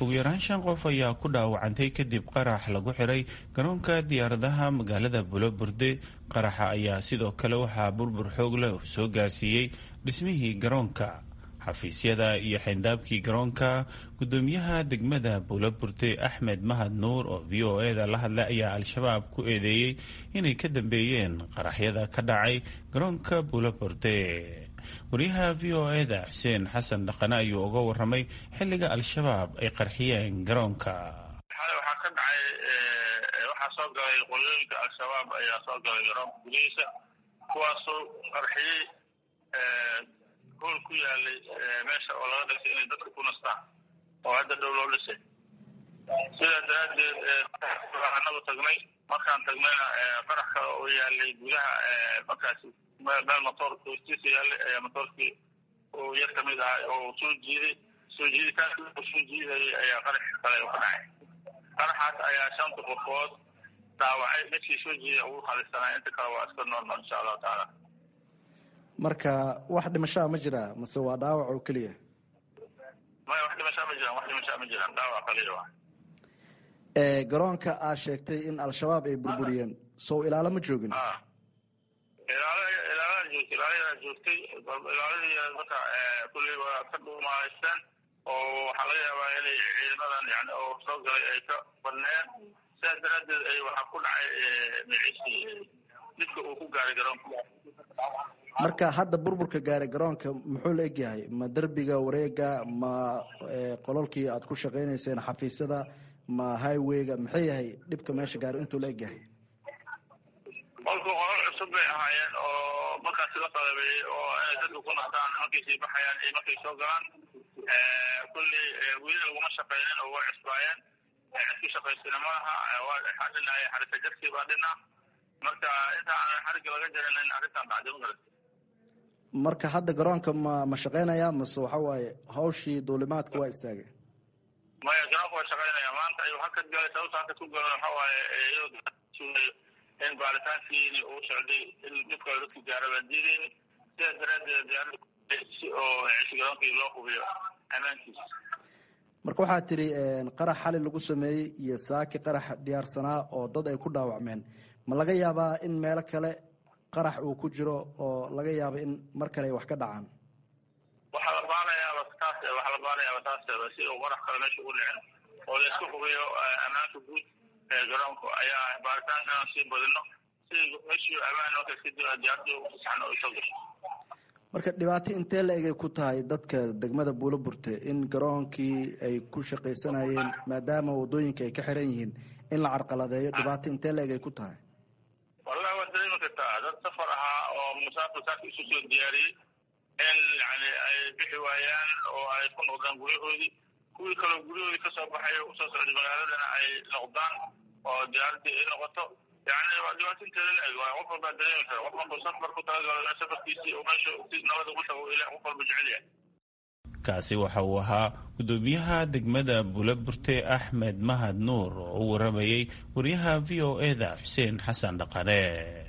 ugu yaraan shan qof ayaa ku dhaawacantay kadib qarax lagu xiray garoonka diyaaradaha magaalada buloburde qaraxa ayaa sidoo kale waxaa burbur xoog leh soo gaarsiiyey dhismihii garoonka xafiisyada iyo xayndaabkii garoonka gudoomiyaha degmada buulaburde axmed mahad nuur oo v o e da la hadlay ayaa al-shabaab ku eedeeyey inay ka dambeeyeen qaraxyada ka dhacay garoonka buulaburde wariyaha v o e da xuseen xasan dhaqane ayuu uga waramay xilliga al-shabaab ay qarxiyeen garoonka waxaa ka dhacay waxaa soo galay qolooyinka al-shabaab ayaa soo galay garoonka gudihiisa kuwaasoo qarxiyey hool ku yaalay meesha oo laga dhisay inay dadka ku nastaan oo hadda dhow loo dhisay sidaa daraaddeed anagu tagnay markaan tagnayna qarax kale oo yaalay gudaha markaasi meel motoorka hoostiisa yaalay ayaa motoorkii uu yar kamid ahaa oo soo jiiday soo jiiditaanki uu soo jiidayay ayaa qarax kale ka dhacay qaraxaas ayaa shanta qofood dhaawacay midkii soo jiiday ugu khalisanaa inta kale waa iska noolnool insha allahu tacaala marka wax dhimashaa ma jiraa mase waa dhaawac oo keliya maya wax dhimashaa ma jiraan wax dhimashaa ma jiraan dhaawac kaliya waa garoonka aad sheegtay in al-shabaab ay burburiyeen sow ilaalo ma joogin ilaala ilaalada joogtay ilaaladaa joogtay ilaaladii marka kulley waa ka dhuumahaysteen oo waxaa laga yaabaa inay ciidamadan yani oo soo galay ay ka badneen sidaas daraaddeed ay waxaa ku dhacay miciisi midka uu ku gaaray garoonka marka hadda burburka gaaray garoonka muxuu la egyahay ma derbiga wareega ma qololkii aad ku shaqaynayseen xafiisyada ma highwayga maxay yahay dhibka meesha gaaray intuu la egyahay qolku qolol cusub bay ahaayeen oo markaasi la qalabeeyey oo inay dadka ku nastaan markay sii baxayaan iyo markay soo galaan kulley weli laguma shaqaynin oo way cusbaayeen cidki shaqaysina malaha waxaa dhinaaya xarika jarkii baa dhina marka inta aan xariga laga jarinin arrintan dhacday ma marka hadda garoonka ma ma shaqaynaya mase waxa waaye hawshii duulimaadka waa istaagay maya garoonka waa shaqaynaya maanta ayuu hakad galay sababta hakad ku galan waxa waaye in baaritaankiini uu socday in dhibka dadka gaara baan diidayni sidaas daraaddeed diyaarada si oo cishi garoonkii loo hubiyo ammaankiisa marka waxaa tidhi qarax xali lagu sameeyey iyo saaki qarax diyaarsanaa oo dad ay ku dhaawacmeen ma laga yaabaa in meelo kale qarax uu ku jiro oo laga yaabo in mar kale ay wax ka dhacaan waxaa la baarayaaba taas waxaa la baarayaaba taaseba si uu qarax kale meesha ugu dhicin oo la isku hubiyo ammaanka guud ee garoonka ayaa baaritaankan sii badino si meeshii ammaan marka kadib diyaaradu saxna u soo gasho marka dhibaato intee la egay ku tahay dadka degmada buulo burte in garoonkii ay ku shaqaysanayeen maadaama wadooyinka ay ka xiran yihiin in la carqaladeeyo dhibaato intee la egay ku tahay wallahi waad dareemi kartaa dad safar ahaa oo musaafir saaka isu soo diyaariyey in yani ay bixi waayaan oo ay ku noqdaan guryahoodii kuwii kaloo guryahoodii kasoo baxay oo usoo socday magaaladana ay noqdaan oo diyaaradii ay noqoto yani waa dhibaato inteeda la eg waa qof walbaa dareemi kara qof walba safar ku talagalo safarkiisii oo meesha si nabad ugu tago ila qof walba jecel yahay kaasi waxa uu ahaa gudoomiyaha degmada buulaburte axmed mahad nuur oo u waramayey wariyaha v o e da xuseen xasan dhaqane